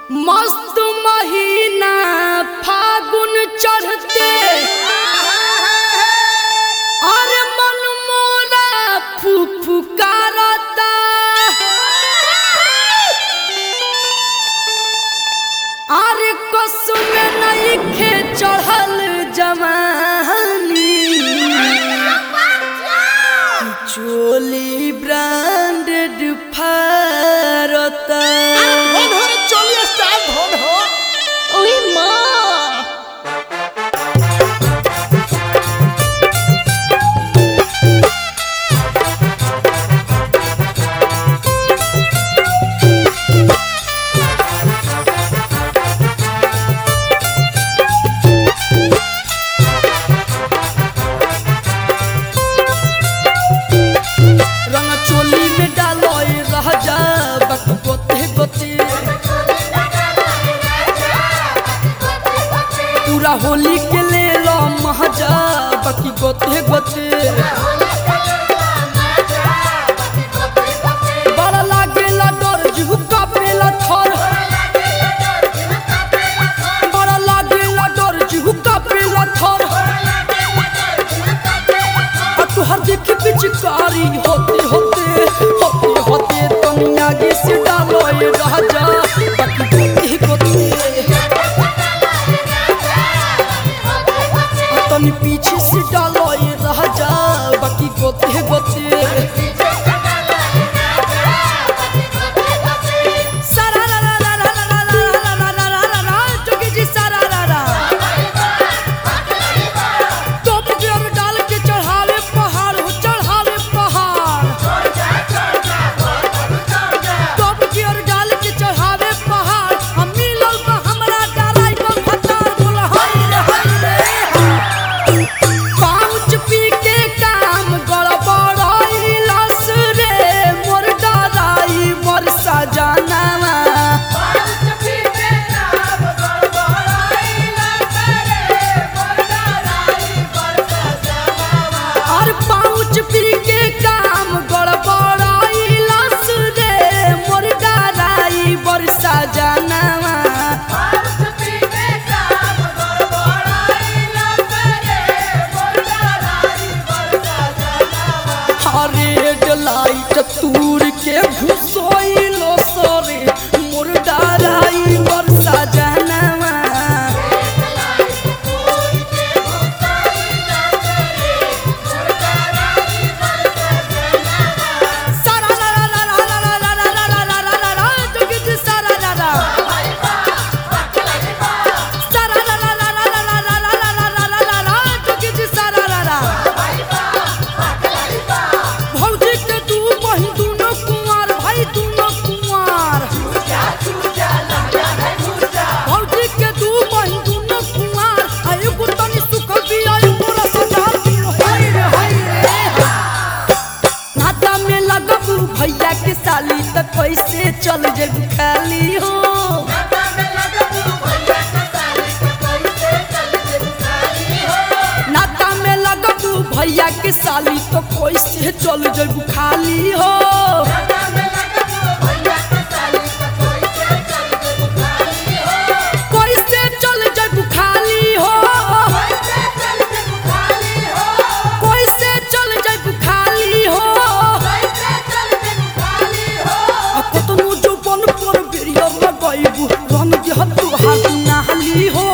मस्त महीना फागुन चढ़ते अरे मन मोरा फुफुकारता अरे कसम नइखे चढ़ल जवानी चोली ब्रांडेड फारता ধন হরে চলি স্টাইল ধন হো ওই মা रंग चोली में डालो रह जा बक गोते गोते पूरा होली के ले लो महजा बकी गोते गोते बड़ा लागेला डर झुका पेला थर बड़ा लागेला डर झुका पेला थर आ तुहर देख पिचकारी होते होते होते होते तुम आगे से डालो ये राजा बाकी गोते गोते आ तनी पीछे से डालो ये राजा बाकी गोते गोते सारा रा रा रा रा रा रा रा रा रा रा रा रा जोगी जी सारा रा रा टोप गियर डाल के चढ़ावे पहाड़ हो चढ़ावे पहाड़ टोप गियर डाल के चढ़ावे पहाड़ हम मिलल बा हमरा डालाई बा फटार बोल हाय रे हाय रे पाउच पी के काम गड़बड़ाइलस रे मोर डराई मोर सजनावा और पाउच पी के काम गड़बड़ाइलस रे मोर डराई मोर सजनावा रेड लाइट तूर के घुसोइलो सरे मोर डराई मोर सजनावा सारा रा रा रा रा रा रा रा रा रा रा रा रा रा जोगी जी सारा रा रा सारा रा रा रा रा रा रा रा रा रा रा रा रा रा जोगी जी सारा रा रा भौजी के दू बहिन दुनो कुंवार भाई दुनो कुंवार भौजी के दू बहिन दुनो कुंवार आ एगो तनी सुखल बिया एगो रसदार दुनो हाय रे हाय रे नाता में लगबू भैया के साली त कैसे चल जेबू खाली हो नाता में लगबू भैया के साली तो कैसे चल जेबू खाली हो कैसे चल जेबू खाली हो कैसे चल जेबू खाली हो आ कतनो जौवन पर बेरिया लगाइबू रंग जे तू हाथ नाली हो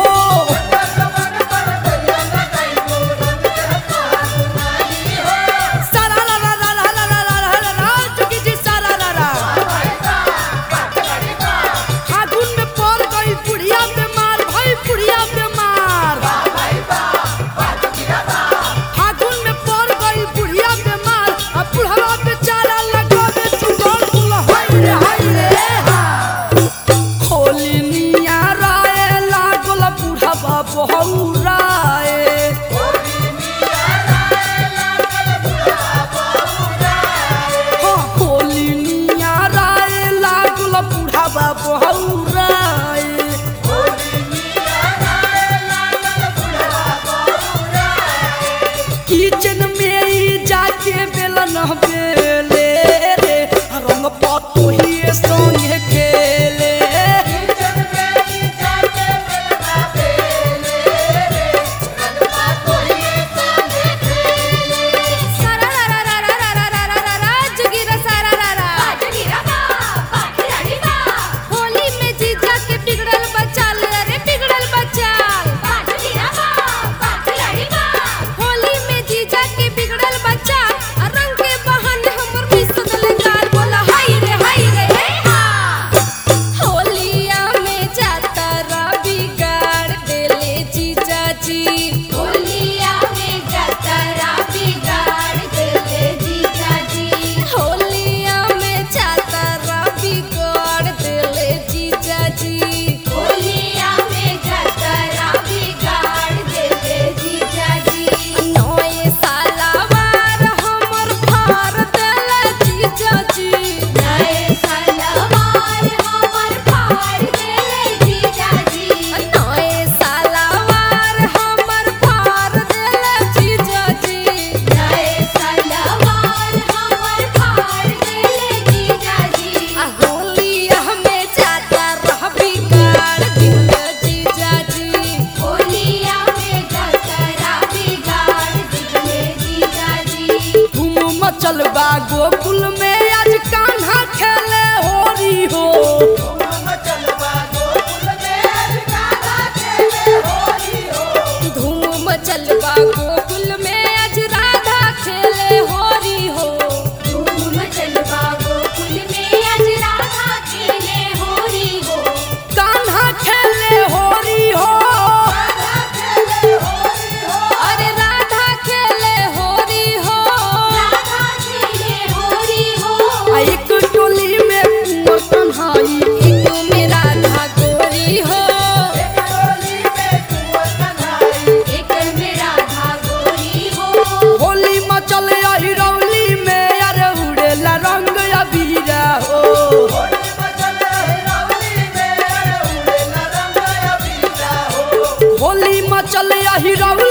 सारा रा रा रा रा रा रा रा रा रा जोगी जी सारा रा रा फागुन में पड़ गई बुढ़िया बीमार भाई बुढ़िया बीमार फागुन में पड़ गई बुढ़िया बीमार अब बुढ़वा बेचारा लगावे चुगल कुल हाय रे हाय रे होली निया राय लागल बुढ़वा बहुराए हाँ, होली निया राय लागल बुढ़वा बहुराए किचन में ही जाके बेलन बेले रे रंग पतो ही संगे खेले में राधा गोरी हो एक में राधा गोरी हो होली मचल अहिरौली में अरे उड़ेला रंग अबीरा हो होली मचल अहिरौली